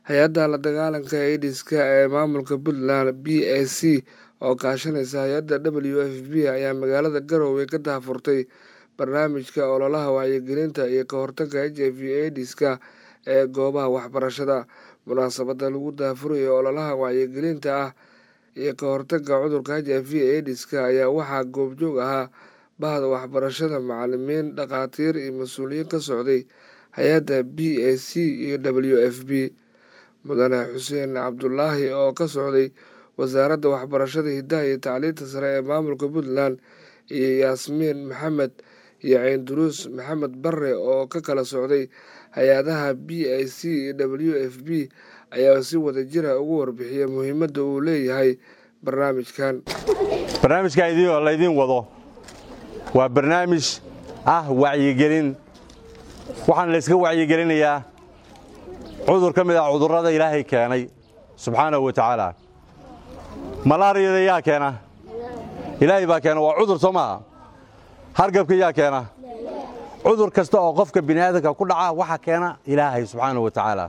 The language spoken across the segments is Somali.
hay-adda la dagaalanka aidiska ee maamulka puntland b a c oo kaashanaysa hay-adda w f b ayaa magaalada garowe ka daahfurtay barnaamijka ololaha wacyigelinta iyo ka hortagga h i v aidiska ee goobaha waxbarashada munaasabadda lagu daahfurayo ololaha wacyigelinta ah iyo ka hortagga cudurka h i v aidiska ayaa waxaa goobjoog ahaa bahda waxbarashada macalimiin dhakhaatiir iyo mas-uuliyiin ka socday hay-adda b a c iyo w f b mudane xuseen cabdulaahi oo ka socday wasaaradda waxbarashada hiddaha iyo tacliinta sare ee maamulka puntland iyo yaasmiin maxamed iyo ciinduruus maxamed bare oo ka kala socday hay-adaha b a c iyo w f b ayaa si wada jira ugu warbixiya muhiimadda uu leeyahay barnaamijkan barnaamijka laydiin wado waa barnaamij ah wacyigelin waxaana layska wacyigelinayaa cudur ka mid ah cudurrada ilaahay keenay subxaanahu wa tacaala malaariyada yaa keena ilaahay baa keena waa cudur soo maaha hargabka yaa keena cudur kasta oo qofka bini aadamka ku dhaca waxa keena ilaahay subxaanahu wa tacaala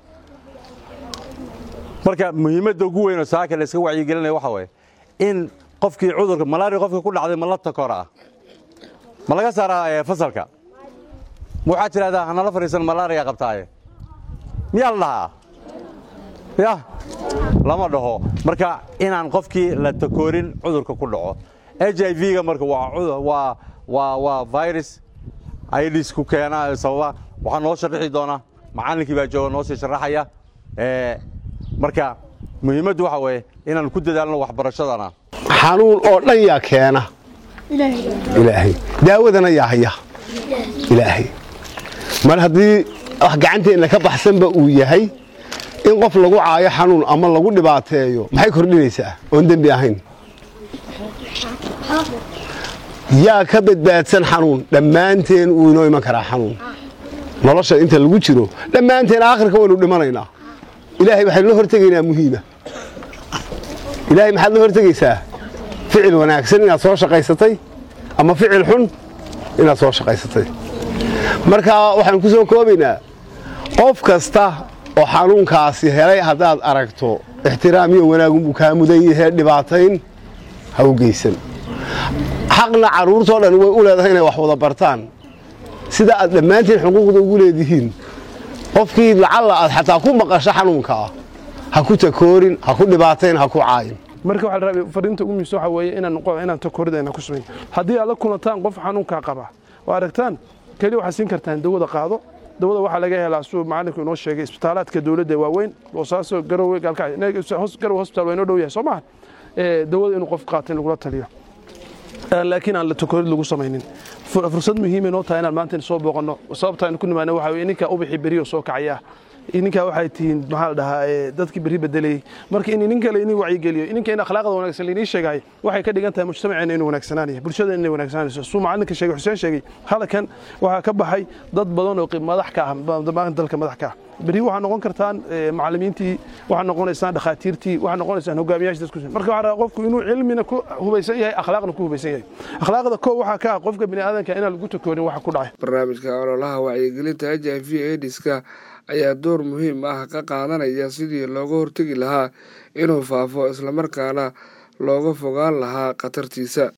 marka muhiimadda ugu weynoo saaka layska wacyigelinaya waxa waye in qofkii cudurka malaariya qofka ku dhacday ma la takoraa ma laga saaraa fasalka ma waxaad tidhahdaa hanala fadhiisan malaariya qabtaaye miyaa la dhahaa ya lama dhaho marka inaan qofkii la takoorin cudurka ku dhaco h i v-ga marka waa virus idisku keena sababa waxaa noo sharaxi doona macallinkii baa jooga noo sii sharaxaya marka muhiimaddu waxa weeye inaan ku dadaalno waxbarashadana xanuun oo dhan yaa keena ilaahay daawadana yaa haya ilaahay mar haddii wax gacanteenna ka baxsanba uu yahay in qof lagu caayo xanuun ama lagu dhibaateeyo maxay kordhinaysaa oon dembi ahayn yaa ka badbaadsan xanuun dhammaanteen wuu inoo iman karaa xanuun nolosha inta lagu jiro dhammaanteen aakhirka waynu dhimanaynaa ilaahay waxaynu la hortegaynaa muhiima ilaahay maxaad la hortegaysaa ficil wanaagsan inaad soo shaqaysatay ama ficil xun inaad soo shaqaysatay marka waxaanu ku soo koobaynaa qof kasta oo xanuunkaasi helay haddaad aragto ixtiraam iyo wanaagunbuu kaa mudan yahee dhibaatayn ha u geysan xaqna carruurtoo dhan way u leedahay inay wax wada bartaan sida aad dhammaantiin xuquuqda ugu leedihiin qofkii lacalla aad xataa ku maqasho xanuunka ah ha ku takoorin ha ku dhibaatayn ha ku caayin marka waxaa la rabay fariinta ugu muhiimsan waxaa weeye inaan inaan takooridayna ku samayn haddii aad la kulantaan qof xanuunkaa qaba oo aragtaan keliya waxaad siin kartaan dawada qaado dawada waxaa laga helaa suu macallinku inoo sheegay isbitaalaadka dawladda waaweyn boosaaso garowe gaalkagarowe hospital waa inoo dhow yahay soo maha dawada inuu qof qaato in lagula taliyo laakiin aan la takoorid lagu samaynin fursad muhiima inoo tahay inaan maanta soo booqanno sababta aynu ku nimaana waxaa weye ninka ubixi beriyo soo kacaya ninkaa waxay tihiin maxaa la dhahaa dadkii berri bedelayey marka in nin kale inii wacyigeliyo ninka in akhlaaqda wanaagsan lainii sheegayo waxay ka dhigan tahay mujtamaceena inuu wanaagsanaanaya bulshada inay wanaagsananayso suu macallinka sheegay xuseen sheegay hadalkan waxaa ka baxay dad badan oo madax ka ah dalka madax ka ah berri waxaa noqon kartaan macallimiintii waxaa noqonaysaan dhakhaatiirtii waxaa noqonaysaan hogaamiyaasha dadku marka waxaa rabaa qofku inuu cilmina ku hubaysan yahay akhlaaqna ku hubaysan yahay akhlaaqda koo waxaa ka ah qofka bini aadanka inaan lagu takoorin waxa ku dhacay barnaamijka ololaha wacyigelinta h i v aidiska ayaa door muhiim ah ka qaadanaya sidii looga hortegi lahaa inuu faafo islamarkaana looga fogaan lahaa khatartiisa